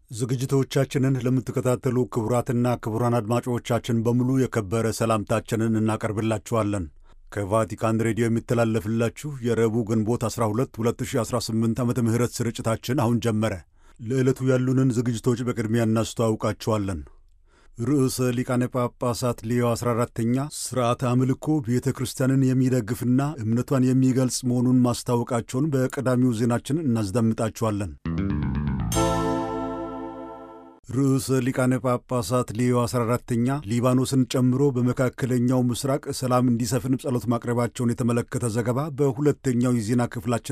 ዝግጅቶቻችንን ለምትከታተሉ ክቡራትና ክቡራን አድማጮቻችን በሙሉ የከበረ ሰላምታችንን እናቀርብላችኋለን። ከቫቲካን ሬዲዮ የሚተላለፍላችሁ የረቡዕ ግንቦት 12 2018 ዓመተ ምህረት ስርጭታችን አሁን ጀመረ። ለዕለቱ ያሉንን ዝግጅቶች በቅድሚያ እናስተዋውቃችኋለን። ርዕሰ ሊቃነ ጳጳሳት ሌዮ 14ተኛ ሥርዓተ አምልኮ ቤተ ክርስቲያንን የሚደግፍና እምነቷን የሚገልጽ መሆኑን ማስታወቃቸውን በቀዳሚው ዜናችን እናስደምጣችኋለን። ርዕሰ ሊቃነ ጳጳሳት ሌዮ 14ተኛ ሊባኖስን ጨምሮ በመካከለኛው ምስራቅ ሰላም እንዲሰፍን ጸሎት ማቅረባቸውን የተመለከተ ዘገባ በሁለተኛው የዜና ክፍላችን